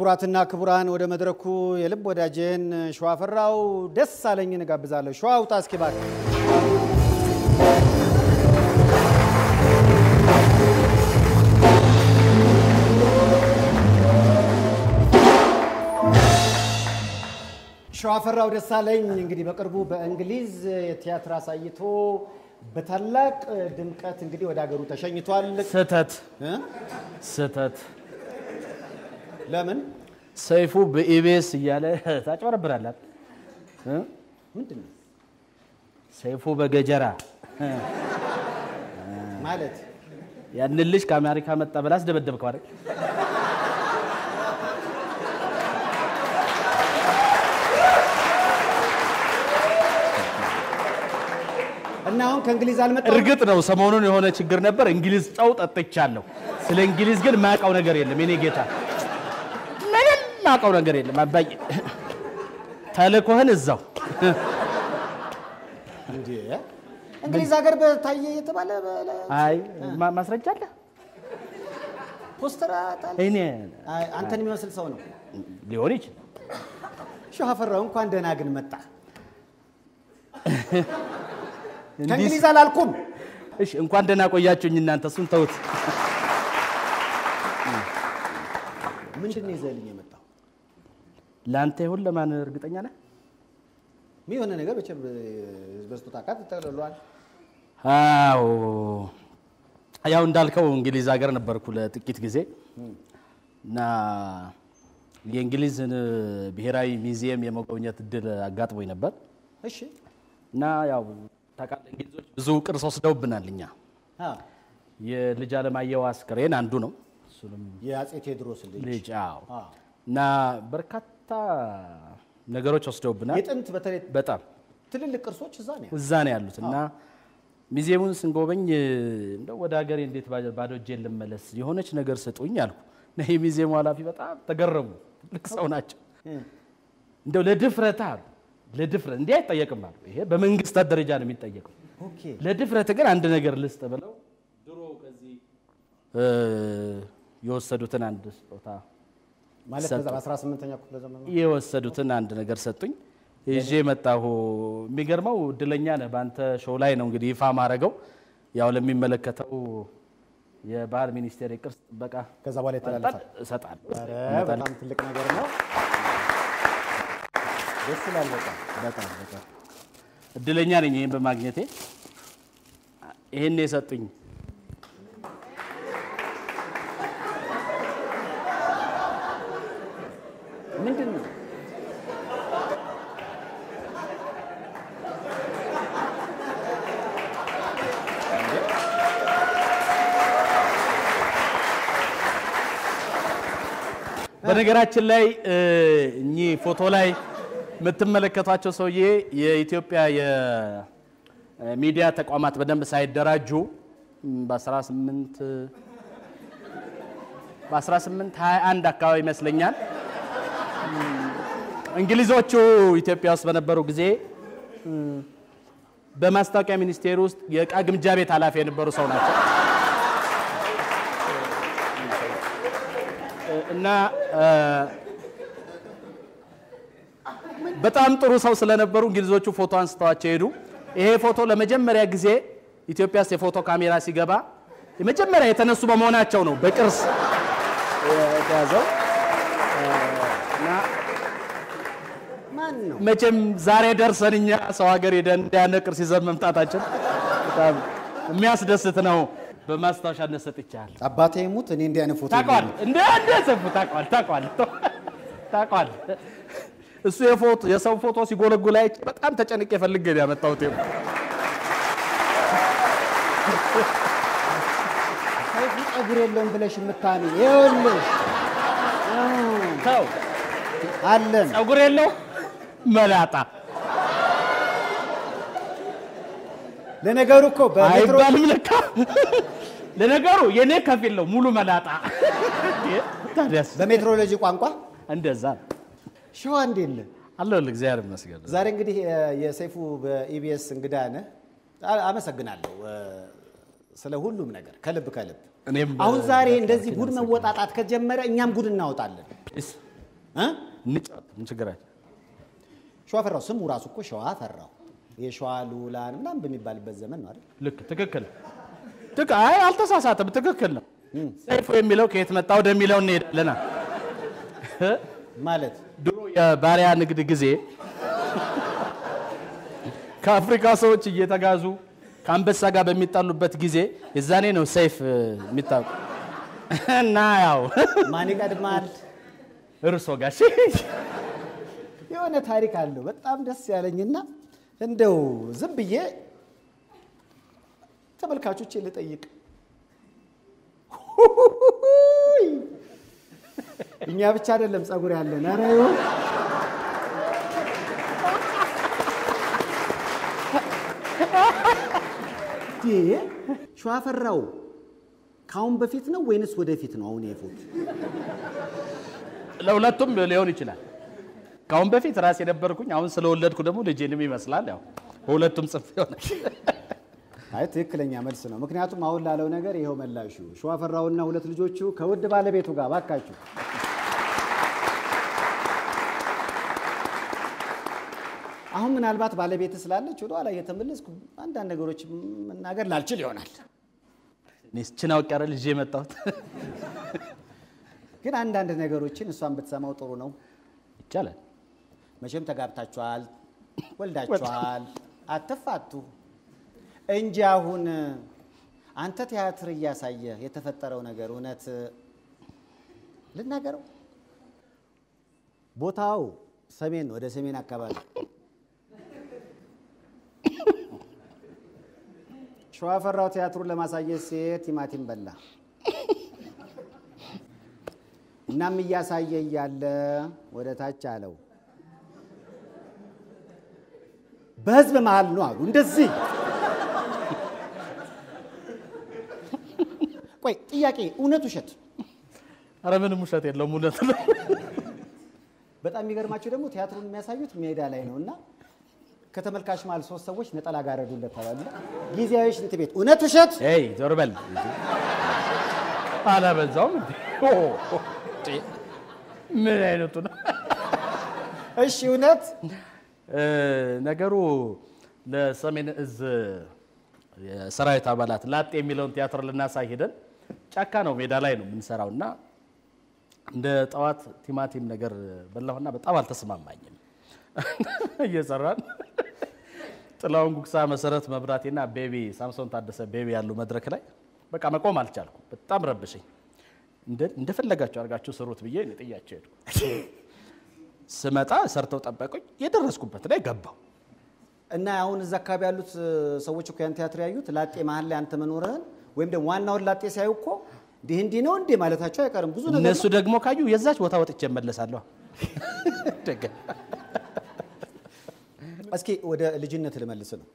ክቡራትና ክቡራን ወደ መድረኩ የልብ ወዳጄን ሸዋፈራው ደስ አለኝን እጋብዛለሁ። ሸዋ ውጣ እስኪ እባክህ። ሸዋፈራው ደሳለኝ እንግዲህ በቅርቡ በእንግሊዝ የቲያትር አሳይቶ በታላቅ ድምቀት እንግዲህ ወደ ሀገሩ ተሸኝቷል። ስህተት እ? ስህተት ለምን ሰይፉ በኢቢኤስ እያለ ታጭበረብራላት። እ? ምንድን ነው ሰይፉ በገጀራ ማለት? ያንን ልጅ ከአሜሪካ መጣ ብላ አስደበደብከው አይደል? እና አሁን ከእንግሊዝ አልመጣም። እርግጥ ነው ሰሞኑን የሆነ ችግር ነበር። እንግሊዝ ጨው ጠጥቻለሁ። ስለ እንግሊዝ ግን ማውቀው ነገር የለም። የኔ ጌታ ምንም ማውቀው ነገር የለም። አባዬ ተልእኮህን እዛው እንዴ እንግሊዝ ሀገር በታየ የተባለ በለ- አይ ማ- ማስረጃ አለ። ፖስተር አጣል እኔ አይ፣ አንተን የሚመስል ሰው ነው። ሊሆን ይችላል። ሸዋፈራው እንኳን ደህና ግን መጣ። እንዲህ ከእንግሊዝ አላልኩም። እሺ እንኳን ደህና ቆያችሁኝ እናንተ። እሱን ተውት። ምንድን ነው ይዘህልኝ የመጣው? ለአንተ ይሁን ለማን እርግጠኛ ነህ? የሆነ ነገር በቸም በስጦታ ዕቃ ተጠቅልሏል። አዎ ያው እንዳልከው እንግሊዝ ሀገር ነበርኩ ለጥቂት ጊዜ እና የእንግሊዝን ብሔራዊ ሙዚየም የመጎብኘት እድል አጋጥሞኝ ነበር እሺ እና ያው ታውቃለህ እንግሊዞች ብዙ ቅርስ ወስደውብናል። እኛ አ የልጅ አለማየሁ አስክሬን አንዱ ነው። እሱንም የአጼ ቴዎድሮስ ልጅ ልጅ አዎ አ እና በርካታ ነገሮች ወስደውብናል። የጥንት በተለይ በጣም ትልልቅ ቅርሶች እዛ ነው። እዛ ነው ያሉት እና ሙዚየሙን ስንጎበኝ እንደው ወደ ሀገሬ እንዴት ባ- ባዶ እጄን ልመለስ የሆነች ነገር ስጡኝ አልኩ እና የሙዚየሙ ኃላፊ በጣም ተገረሙ። ትልቅ ሰው ናቸው። እንደው ለድፍረት አሉ ለድፍረት እንዲህ አይጠየቅም አሉ። ይሄ በመንግስታት ደረጃ ነው የሚጠየቀው። ኦኬ ለድፍረት ግን አንድ ነገር ልስጥ ብለው ድሮ ከዚህ እ የወሰዱትን አንድ ስጦታ ማለት ሰጡ። በዛ በ18ኛው ክፍለ ዘመን ነው። የወሰዱትን አንድ ነገር ሰጡኝ። ይዤ መጣሁ። የሚገርመው እድለኛ ነህ። በአንተ ሾው ላይ ነው እንግዲህ ይፋ ማድረገው ያው ለሚመለከተው የባህል ሚኒስቴር የቅርስ ጥበቃ ከዛ በኋላ የተላለፋል። እሰጣለሁ። ኧረ በጣም ትልቅ ነገር ነው። ደስ ይላል በጣም በጣም በጣም እድለኛ ነኝ ይህን በማግኘቴ። ይህን የሰጡኝ ምንድን ነው? በነገራችን ላይ እ, እኚህ ፎቶ ላይ የምትመለከቷቸው ሰውዬ የኢትዮጵያ የሚዲያ ተቋማት በደንብ ሳይደራጁ ም, በ18 በ1821 አካባቢ ይመስለኛል እም, እንግሊዞቹ ኢትዮጵያ ውስጥ በነበሩ ጊዜ እም, በማስታወቂያ ሚኒስቴር ውስጥ የእቃ ግምጃ ቤት ኃላፊ የነበሩ ሰው ናቸው። እና እ, በጣም ጥሩ ሰው ስለነበሩ እንግሊዞቹ ፎቶ አንስተዋቸው ሄዱ። ይሄ ፎቶ ለመጀመሪያ ጊዜ ኢትዮጵያ ውስጥ የፎቶ ካሜራ ሲገባ የመጀመሪያ የተነሱ በመሆናቸው ነው በቅርስ የተያዘው። እ, እና ማን ነው? መቼም ዛሬ ደርሰን እኛ ሰው ሀገር ሄደን እንዲያነ ቅርስ ይዘን መምጣታችን በጣም የሚያስደስት ነው። በማስታወሻነት ሰጥቻለሁ። አባቴ ሙት እኔ እንዲህ አይነት ፎቶ ታውቀዋል የለኝም። እንደ እንደ ሰፉ ታውቀዋል ታውቀዋል ታውቀዋል። እሱ የፎቶ የሰው ፎቶ ሲጎለጉል አይቼ በጣም ተጨንቄ ፈልጌ ነው ያመጣሁት። ይኸው ሰይፉ ፀጉር የለውም ብለሽ የምታሚ ይኸውልሽ ተው አለን ፀጉር የለው መላጣ ለነገሩ እኮ በሜትሮ አይባልም ለካ። ለነገሩ የኔ ከፊል ነው ሙሉ መላጣ። ታዲያስ በሜትሮሎጂ ቋንቋ እንደዛ ነው። ሸዋ እንዴት ነህ? አለሁልህ እግዚአብሔር ይመስገን። ዛሬ እንግዲህ እ, የሰይፉ በኢቢኤስ እንግዳ ነህ። አ- አመሰግናለሁ እ, ስለ ሁሉም ነገር ከልብ ከልብ። እኔም አሁን ዛሬ እንደዚህ በጣም ጉድ መወጣጣት ከጀመረ እኛም ጉድ እናወጣለን። እስ- እ? እንጫወት ምን ችግር አለ? ሸዋ ፈራው ስሙ ራሱ እኮ ሸዋ ፈራው የሸዋ ሉላን ምናምን በሚባልበት ዘመን ነው አይደል? ልክ ትክክል ትክ አይ አልተሳሳተም። ትክክል ነው። ሰይፉ የሚለው ከየት መጣ ወደሚለው እንሄዳለና ማለት ድሮ የባሪያ ንግድ ጊዜ ከአፍሪካ ሰዎች እየተጋዙ ከአንበሳ ጋር በሚጣሉበት ጊዜ የዛኔ ነው ሰይፍ የሚታወቅ እና ያው ማን ይቀድማል? እርሶ ጋሽ የሆነ ታሪክ አለው በጣም ደስ ያለኝና እንደው ዝም ብዬ ተመልካቾቼ ልጠይቅ። ሁሁሁሁይ! እኛ ብቻ አይደለም ጸጉር ያለን። ኧረ ይሁን። እንዴ! ሸዋፈራው ከአሁን በፊት ነው ወይንስ ወደፊት ነው? አሁን የፎት ለሁለቱም ሊሆን ይችላል። ከአሁን በፊት ራስ የነበርኩኝ አሁን ስለወለድኩ ደግሞ ልጄንም ይመስላል። ያው በሁለቱም ጽፍ ይሆናል። አይ ትክክለኛ መልስ ነው። ምክንያቱም አሁን ላለው ነገር ይኸው መላሹ ሸዋፈራውና ሁለት ልጆቹ ከውድ ባለቤቱ ጋር ባካችሁ አሁን ምናልባት ባለቤት ስላለች ወደ ኋላ እየተመለስኩ አንዳንድ ነገሮች መናገር ላልችል ይሆናል። እኔስ ችን አውቄ አይደል ይዤ የመጣሁት ግን አንዳንድ ነገሮችን እሷን ብትሰማው ጥሩ ነው። ይቻላል። መቼም ተጋብታችኋል፣ ወልዳችኋል፣ አትፋቱ እንጂ አሁን አንተ ቲያትር እያሳየ የተፈጠረው ነገር እውነት ልናገረው፣ ቦታው ሰሜን ወደ ሰሜን አካባቢ ሸዋፈራው ቲያትሩን ለማሳየት ሲሄድ ቲማቲም በላ። እናም እያሳየ እያለ ወደ ታች አለው በህዝብ መሃል ነው አሉ። እንደዚህ ቆይ ጥያቄ፣ እውነት ውሸት? አረ ምንም ውሸት የለውም፣ እውነት ነው። በጣም የሚገርማቸው ደግሞ ቲያትሩን የሚያሳዩት ሜዳ ላይ ነው እና ከተመልካች መሃል ሶስት ሰዎች ነጠላ ጋረዱለት ተባሉ። ጊዜያዊ ሽንት ቤት። እውነት ውሸት? ይ ዞር በል አላበዛውም እንዴ? ኦ፣ ኦ፣ ጤ፣ ምን አይነቱ ነው? እሺ እውነት እ፣ ነገሩ ለሰሜን እዝ የሰራዊት አባላት ላጤ የሚለውን ቲያትር ልናሳይ ሄደን ጫካ ነው ሜዳ ላይ ነው የምንሰራው እና እንደ ጠዋት ቲማቲም ነገር በላሁና በጣም አልተስማማኝም። እየሰራን ጥላውን ጉግሳ፣ መሰረት መብራቴና ቤቢ ሳምሶን ታደሰ ቤቢ ያሉ መድረክ ላይ በቃ መቆም አልቻልኩም። በጣም ረብሸኝ። እንደ- እንደፈለጋቸው አድርጋችሁ ስሩት ብዬ እኔ ጥያቸው ሄድኩ። ስመጣ ሰርተው ጠበቁኝ። የደረስኩበት ላይ ገባው። እና አሁን እዛ አካባቢ ያሉት ሰዎች እኮ ያን ቲያትር ያዩት ላጤ መሀል ላይ አንተ መኖርህን ወይም ደግሞ ዋናውን ላጤ ሲያዩ እኮ እንዲህ እንዲህ ነው እንዴ ማለታቸው አይቀርም። ብዙ ነገር እነሱ ደግሞ ካዩ የዛች ቦታ ወጥቼ እመለሳለሁ። ደገ- እስኪ ወደ ልጅነት ልመልስ ነው።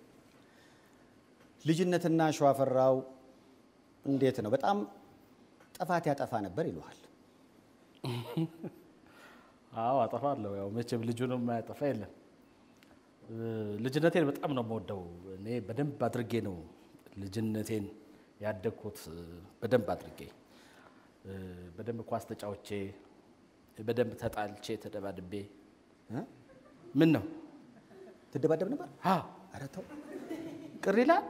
ልጅነትና ሸዋፈራው እንዴት ነው? በጣም ጥፋት ያጠፋ ነበር ይለዋል። አዎ አጠፋለሁ። ያው መቼም ልጁንም ማያጠፋ የለም። እ፣ ልጅነቴን በጣም ነው የምወደው። እኔ በደንብ አድርጌ ነው ልጅነቴን ያደግኩት። እ፣ በደንብ አድርጌ እ፣ በደንብ ኳስ ተጫውቼ፣ በደንብ ተጣልቼ ተደባድቤ። እ? ምን ነው ትደባደብ ነበር? አዎ ኧረ ተው። ቅር ይላል።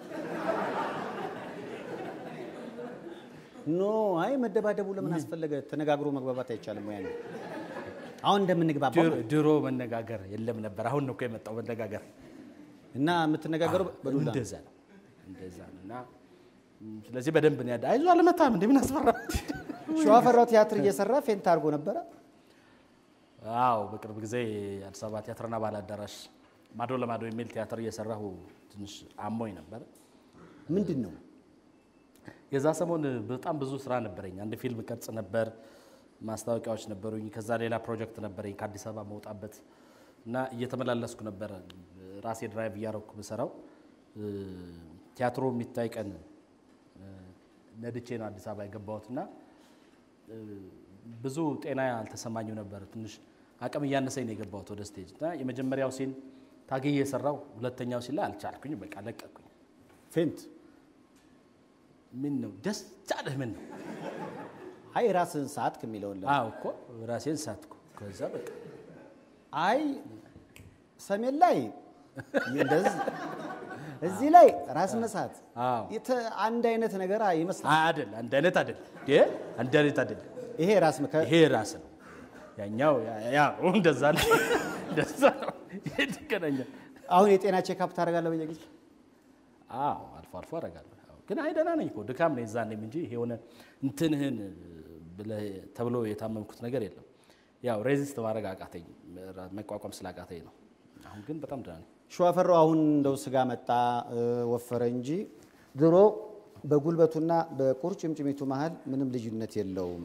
ኖ አይ መደባደቡ ለምን አስፈለገ? ተነጋግሮ መግባባት አይቻልም ወይ? ያኔ አሁን እንደምንግባባው ድሮ- ድሮ መነጋገር የለም ነበር። አሁን ነው እኮ የመጣው መነጋገር። እና የምትነጋገረው በዱላ ነው። እንደዛ ነው እንደዛ ነው። እና ም፣ ስለዚህ በደንብ ነው ያደ አይዞህ አልመታም እንደ ምን አስፈራ። ሸዋፈራው ቲያትር እየሰራ ፌንት አድርጎ ነበረ። አዎ በቅርብ ጊዜ አዲስ አበባ ቲያትርና ባህል አዳራሽ ማዶ ለማዶ የሚል ቲያትር እየሰራሁ ትንሽ አሞኝ ነበር። ምንድን ነው የዛ ሰሞን በጣም ብዙ ስራ ነበረኝ። አንድ ፊልም ቀርጽ ነበር፣ ማስታወቂያዎች ነበሩኝ። ከዛ ሌላ ፕሮጀክት ነበረኝ ከአዲስ አበባ መውጣበት እና እየተመላለስኩ ነበረ ራሴ ድራይቭ እያረኩ ምሰራው። ቲያትሩ የሚታይ ቀን እ፣ ነድቼ ነው አዲስ አበባ የገባሁት እና እ፣ ብዙ ጤና አልተሰማኝም ነበር። ትንሽ አቅም እያነሰኝ ነው የገባሁት ወደ ስቴጅ እና የመጀመሪያው ሲን ታግዬ የሰራው ሁለተኛው ሲን ላይ አልቻልኩኝ፣ በቃ ለቀቅኩኝ። ፌንት? ምን ነው ደስ አለህ? ምን ነው አይ ራስህን ሰዓት ከሚለውን ለ አዎ እኮ ራሴን ሳትኩ። ከዛ በቃ አይ ሰሜን ላይ እንደዚህ እዚህ ላይ ራስ መሳት አዎ። የተ- አንድ አይነት ነገር ይመስላል። አይደል አንድ አይነት አይደል እንዴ አንድ አይነት አይደል ይሄ ራስ መከ ይሄ ራስ ነው ያኛው ያ- ያ እንደዛ ነው እንደዛ ነው ይሄ ትገናኛል አሁን የጤና ቼክአፕ ታደርጋለህ በየጊዜ አዎ አልፎ አልፎ አደርጋለሁ አዎ። ግን አይ ደህና ነኝ እኮ ድካም ነው የዛኔም እንጂ ይሄ የሆነ እንትንህን ብለህ ተብሎ የታመምኩት ነገር የለም ያው ሬዚስት ማድረግ አቃተኝ መቋቋም ስላቃተኝ ነው አሁን ግን በጣም ደህና ነኝ ሸዋፈራው አሁን እንደው ስጋ መጣ እ፣ ወፈረ እንጂ ድሮ በጉልበቱና በቁርጭምጭሚቱ መሀል ምንም ልዩነት የለውም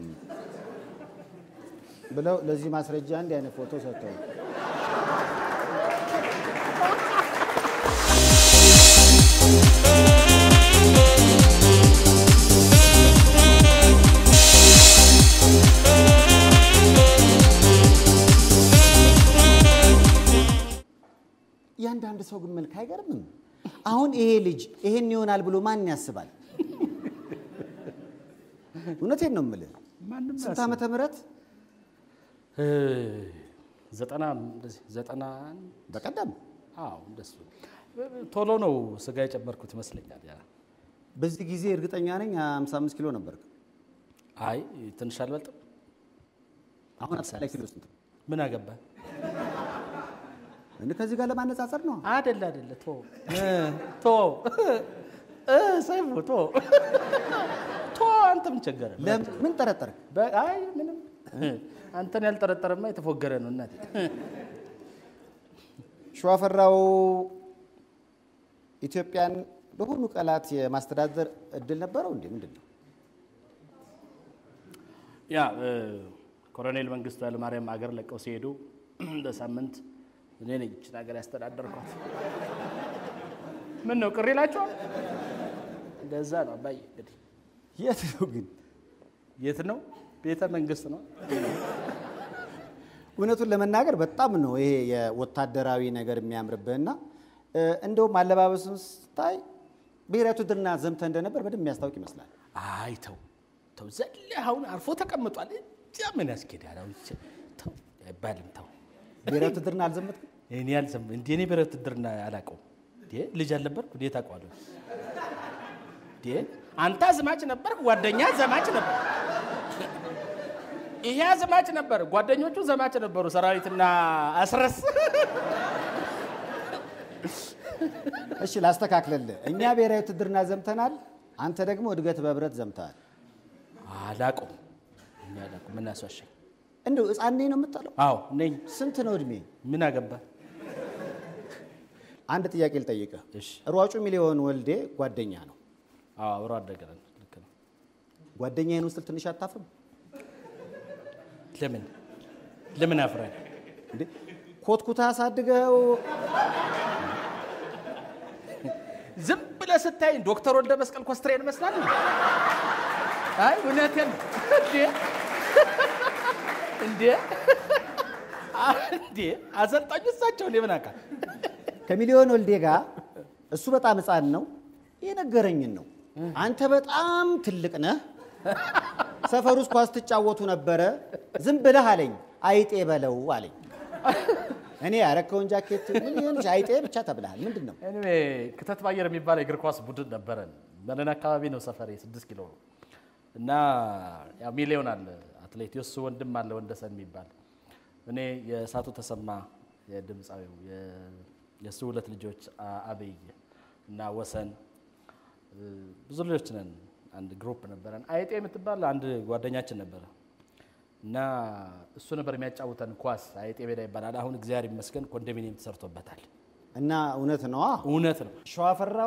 ብለው ለዚህ ማስረጃ እንዲህ አይነት ፎቶ ሰጥተው እያንዳንድ ሰው ግን መልክ አይገርምም? አሁን ይሄ ልጅ ይሄን ይሆናል ብሎ ማን ያስባል? እውነቴን ነው የምልህ። ማንም ስንት ዓመተ ምህረት እ፣ ዘጠና እንደዚህ ዘጠና በቀደም አዎ እንደሱ ቶሎ ነው ስጋ የጨመርኩት ይመስለኛል ያ በዚህ ጊዜ እርግጠኛ ነኝ 55 ኪሎ ነበር። አይ ትንሽ አልበልጥም አሁን አምሳላይ ኪሎ ስንት ነው? ምን አገባ እንደ ከዚህ ጋር ለማነጻጸር ነው። አደለ አደለ ቶ ቶ እ፣ ሰይፉ ቶ ቶ አንተ ምን ቸገረ ለምን ጠረጠርክ? በ- አይ ምንም አንተን ያልጠረጠረማ የተፎገረ ነው እናቴ ሸዋፈራው ኢትዮጵያን በሁሉ ቀላት የማስተዳደር እድል ነበረው እንዴ? ምንድን ነው? ያ እ፣ ኮሎኔል መንግስቱ ኃይለማርያም አገር ለቀው ሲሄዱ ለሳምንት እኔ ነኝ ይህችን ሀገር ያስተዳደርኳት። ምን ነው ቅር ይላቸዋል? እንደዛ ነው አባዬ። እንግዲህ የት ነው ግን? የት ነው? ቤተ መንግስት ነው። እውነቱን ለመናገር በጣም ነው ይሄ የወታደራዊ ነገር የሚያምርብህና እ፣ እንደውም አለባበሱን ስታይ ብሔራዊ ውትድርና ዘምተህ እንደነበር በደንብ የሚያስታውቅ ይመስላል። አይ ተው ተው፣ ዘለ አሁን አርፎ ተቀምጧል። እዚያ ምን ያስኬዳል? አሁን ይቺ- ተው አይባልም። ተው ብሔራዊ ውትድርና አልዘመትክም? እኔ አልሰም እንዴ እኔ ብሔራዊ ውትድርና አላውቀውም። እንዴ ልጅ አልነበርኩ? እንዴት አውቀዋለሁ? እንዴ አንተ አዝማች ነበርክ፣ ጓደኛ ዘማች ነበር። ይሄ አዝማች ነበር፣ ጓደኞቹ ዘማች ነበሩ። ሰራዊትና አስረስ እሺ ላስተካክልልህ። እኛ ብሔራዊ ውትድርና ዘምተናል፣ አንተ ደግሞ እድገት በህብረት ዘምተሃል። አላውቀውም። እኔ አላውቀውም። ምን አስዋሸኝ? እንደው ሕፃን ነኝ ነው የምትለው? አዎ ነኝ። ስንት ነው እድሜ? ምን አገባ? አንድ ጥያቄ ልጠይቅህ። እሺ። ሯጩ ሚሊዮን ወልዴ ጓደኛ ነው። አዎ አብሮ አደገረን። ልክ ነው። ጓደኛዬን ውስጥ ትንሽ አታፍርም ለምን ለምን አፍራል? እንዴ? ኮትኩታ አሳድገው ዝም ብለህ ስታይ ዶክተር ወልደ መስቀል ኮስትሬን ይመስላል። አይ እውነቴን ነው። እንዴ እንዴ እንዴ አሰልጣኙ እሳቸው እኔ ምን አውቃለሁ? ከሚሊዮን ወልዴ ጋር እሱ በጣም ሕፃን ነው የነገረኝን ነው። አንተ በጣም ትልቅ ነህ። ሰፈር ውስጥ ኳስ ትጫወቱ ነበረ። ዝም ብለህ አለኝ አይጤ በለው አለኝ። እኔ ያረከውን ጃኬት ምን ይሆንሽ አይጤ ብቻ ተብለሃል። ምንድን ነው እኔ ክተት ባየር የሚባል የእግር ኳስ ቡድን ነበረን። በለን አካባቢ ነው ሰፈሬ፣ ስድስት ኪሎ ነው እና ያው ሚሊዮን አለ አትሌት የሱ ወንድም አለ ወንደሰን የሚባል እኔ የእሳቱ ተሰማ የድምፃዊው የ- የእሱ ሁለት ልጆች አ- አብይ እና ወሰን እ፣ ብዙ ልጆች ነን። አንድ ግሩፕ ነበረን። አይጤ የምትባል አንድ ጓደኛችን ነበረ እና እሱ ነበር የሚያጫውተን ኳስ። አይጤ ሜዳ ይባላል። አሁን እግዚአብሔር ይመስገን ኮንዶሚኒየም ተሰርቶበታል። እና እውነት ነዋ። እውነት ነው። ሸዋፈራው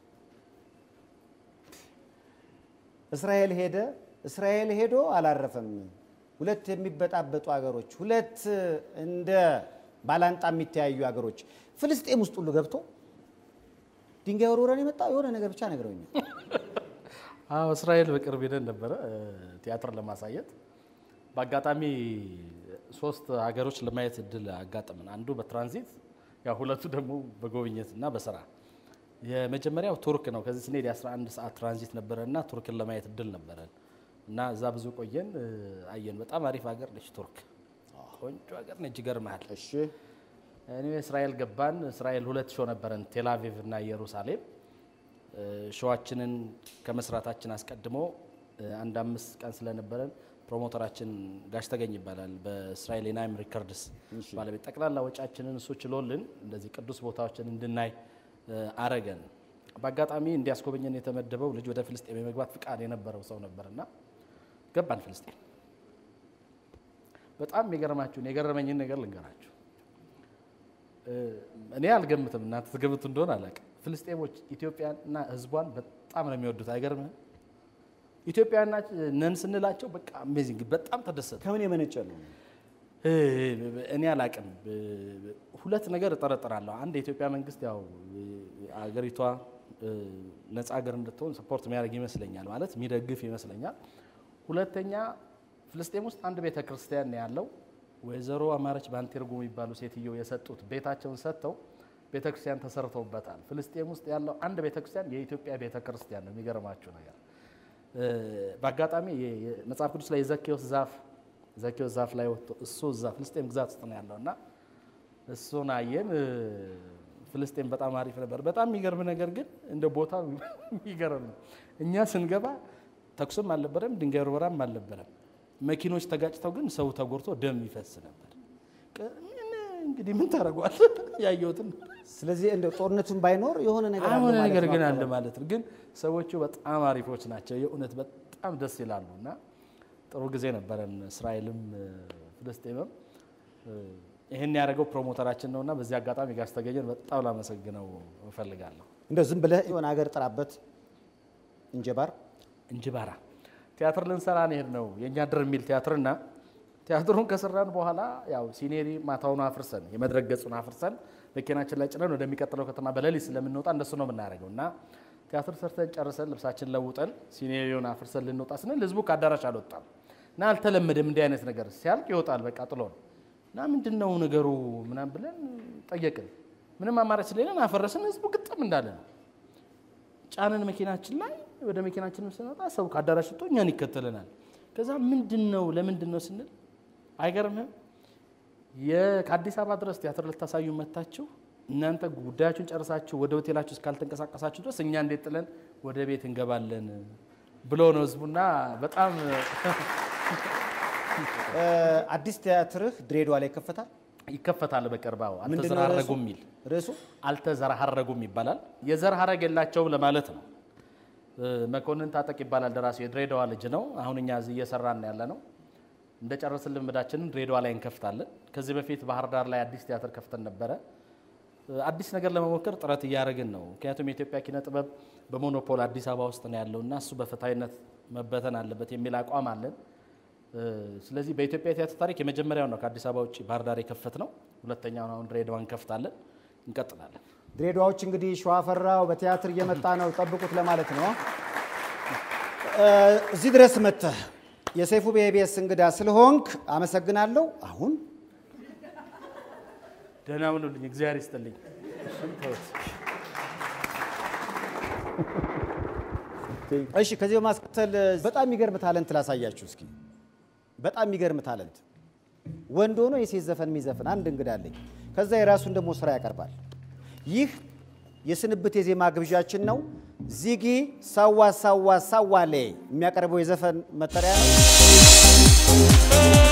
እስራኤል ሄደ። እስራኤል ሄዶ አላረፈም። ሁለት የሚበጣበጡ ሀገሮች፣ ሁለት እንደ ባላንጣ የሚተያዩ ሀገሮች ፍልስጤም ውስጥ ሁሉ ገብቶ ድንጋይ ወርውረን የመጣው የሆነ ነገር ብቻ ነግረውኛል። አዎ እስራኤል በቅርብ ሄደን ነበረ እ፣ ቲያትር ለማሳየት በአጋጣሚ ሶስት ሀገሮች ለማየት እድል አጋጠምን። አንዱ በትራንዚት ያው ሁለቱ ደግሞ በጉብኝት እና በስራ የመጀመሪያው ቱርክ ነው። ከዚህ ስንሄድ የ11 ሰዓት ትራንዚት ነበረ እና ቱርክን ለማየት እድል ነበረን እና እዛ ብዙ ቆየን እ፣ አየን። በጣም አሪፍ ሀገር ነች ቱርክ። ቆንጆ ሀገር ነች። ይገርምሃል። እሺ እኔ እስራኤል ገባን። እስራኤል ሁለት ሾው ነበረን፣ ቴል አቪቭ እና ኢየሩሳሌም። እ፣ ሾዋችንን ከመስራታችን አስቀድሞ እ፣ አንድ አምስት ቀን ስለነበረን ፕሮሞተራችን ጋሽ ተገኝ ይባላል በእስራኤል የናይም ሪከርድስ ባለቤት ጠቅላላ ወጪያችንን እሱ ችሎልን እንደዚህ ቅዱስ ቦታዎችን እንድናይ እ፣ አረገን። በአጋጣሚ እንዲያስጎበኘን የተመደበው ልጅ ወደ ፍልስጤም የመግባት ፍቃድ የነበረው ሰው ነበርና ገባን ፍልስጤም። በጣም የገረማችሁን የገረመኝን ነገር ልንገራችሁ። እ፣ እኔ አልገምትም፣ እናንተ ትገምቱ እንደሆነ አላውቅም። ፍልስጤሞች ኢትዮጵያና ሕዝቧን በጣም ነው የሚወዱት። አይገርምህም? ኢትዮጵያና ነን ስንላቸው በቃ አሜዚንግ በጣም ተደሰቱ። ከምን የመነጨ ነው? እ፣ እኔ አላቅም። ሁለት ነገር እጠረጥራለሁ። አንድ የኢትዮጵያ መንግስት ያው እ፣ አገሪቷ እ፣ ነፃ ሀገር እንድትሆን ሰፖርት የሚያደርግ ይመስለኛል፣ ማለት የሚደግፍ ይመስለኛል። ሁለተኛ ፍልስጤም ውስጥ አንድ ቤተ ክርስቲያን ነው ያለው። ወይዘሮ አማረች ባንቴርጎ የሚባሉ ሴትዮ የሰጡት ቤታቸውን ሰጥተው ቤተ ክርስቲያን ተሰርተውበታል። ፍልስጤም ውስጥ ያለው አንድ ቤተ ክርስቲያን የኢትዮጵያ ቤተ ክርስቲያን ነው። የሚገርማችሁ ነገር እ፣ በአጋጣሚ የ- የ- መጽሐፍ ቅዱስ ላይ የዘኬዎስ ዛፍ ዘኬዎስ ዛፍ ላይ ወጥቶ እሱ እዛ ፍልስጤም ግዛት ውስጥ ነው ያለው እና እሱን አየን። እ፣ ፍልስጤም በጣም አሪፍ ነበር። በጣም የሚገርም ነገር ግን እንደ ቦታው የሚገርም ነው። እኛ ስንገባ ተኩስም አልነበረም፣ ድንጋይ ርበራም አልነበረም። መኪኖች ተጋጭተው ግን ሰው ተጎድቶ ደም ይፈስ ነበር። ቅ- ምን እንግዲህ ምን ታደርገዋል? ያየሁትን ስለዚህ እንደ ጦርነቱን ባይኖር የሆነ ነገር አለ አሁን ማለት ነገር ነው ግን አለ አካባቢ። ማለት ነው። ግን ሰዎቹ በጣም አሪፎች ናቸው። የእውነት በጣም ደስ ይላሉ እና ጥሩ ጊዜ ነበረን። እስራኤልም እ፣ ፍልስጤምም እ፣ ይህን ያደረገው ፕሮሞተራችን ነውና በዚህ አጋጣሚ ጋሽ ተገኘን በጣም ላመሰግነው እፈልጋለሁ። እንደው ዝም ብለህ የሆነ ሀገር ጥራበት እንጀባር እንጅባራ ቲያትር ልንሰራ ነው ነው የእኛ ድር የሚል ቲያትርና ቲያትሩን ከሰራን በኋላ ያው ሲኔሪ ማታውን አፍርሰን የመድረክ ገጹን አፍርሰን መኪናችን ላይ ጭነን ወደሚቀጥለው ከተማ በሌሊት ስለምንወጣ እንደሱ ነው የምናደርገው እና ቲያትር ሰርተን ጨርሰን ልብሳችን ለውጠን ሲኔሪዮን አፍርሰን ልንወጣ ስንል ህዝቡ ከአዳራሽ አልወጣም እና አልተለመደም እንዲህ አይነት ነገር ሲያልቅ ይወጣል በቃ ጥሎ ነው እና ምንድን ነው ነገሩ ምናምን ብለን ጠየቅን ምንም አማራጭ ስለሌለን አፈረስን ህዝቡ ግጥም እንዳለ ነው ጫነን መኪናችን ላይ ወደ መኪናችን ስንወጣ ሰው ከአዳራሽ ወጥቶ እኛን ይከተለናል። ከዛ ምንድን ነው ለምንድን ነው ስንል አይገርምህም የ- ከአዲስ አበባ ድረስ ቲያትር ልታሳዩ መታችሁ እናንተ ጉዳያችሁን ጨርሳችሁ ወደ ሆቴላችሁ እስካልተንቀሳቀሳችሁ ድረስ እኛ እንዴት ጥለን ወደ ቤት እንገባለን ብሎ ነው ህዝቡና በጣም እ፣ አዲስ ቲያትርህ ድሬዳዋ ላይ ይከፈታል። ይከፈታል በቅርብ አዎ። ምንድን ነው አልተዘራረጉም ርዕሱ? የሚል ርዕሱ አልተዘራረጉም ይባላል። የዘር ሀረግ የላቸውም ለማለት ነው። እ፣ መኮንን ታጠቅ ይባላል ደራሲው፣ የድሬዳዋ ልጅ ነው። አሁን እኛ እዚህ እየሰራን ያለ ነው። እንደ ጨረስን ልምዳችንን ድሬዳዋ ላይ እንከፍታለን። ከዚህ በፊት ባህር ዳር ላይ አዲስ ቲያትር ከፍተን ነበረ። እ፣ አዲስ ነገር ለመሞከር ጥረት እያደረግን ነው። ምክንያቱም የኢትዮጵያ ኪነ ጥበብ በሞኖፖል አዲስ አበባ ውስጥ ነው ያለው እና እሱ በፍትሐዊነት መበተን አለበት የሚል አቋም አለን። እ፣ ስለዚህ በኢትዮጵያ ቲያትር ታሪክ የመጀመሪያው ነው ከአዲስ አበባ ውጭ ባህር ዳር የከፈት ነው። ሁለተኛውን አሁን ድሬዳዋ እንከፍታለን። እንቀጥላለን። ድሬዳዎች እንግዲህ ሸዋፈራው በቲያትር እየመጣ ነው፣ ጠብቁት ለማለት ነው። እ፣ እዚህ ድረስ መጥተህ የሰይፉ በኢቢኤስ እንግዳ ስለሆንክ አመሰግናለሁ። አሁን ደህና ሁኑልኝ። እግዚአብሔር ይስጥልኝ። ተውት። እሺ፣ ከዚህ በማስከተል በጣም የሚገርም ታለንት ላሳያችሁ እስኪ። በጣም የሚገርም ታለንት ወንድ ሆኖ የሴት ዘፈን የሚዘፍን አንድ እንግዳ አለኝ። ከዛ የራሱን ደግሞ ስራ ያቀርባል። ይህ የስንብት የዜማ ግብዣችን ነው። ዚጊ ሳዋ ሳዋ ሳዋሌ የሚያቀርበው የዘፈን መጠሪያ ነው።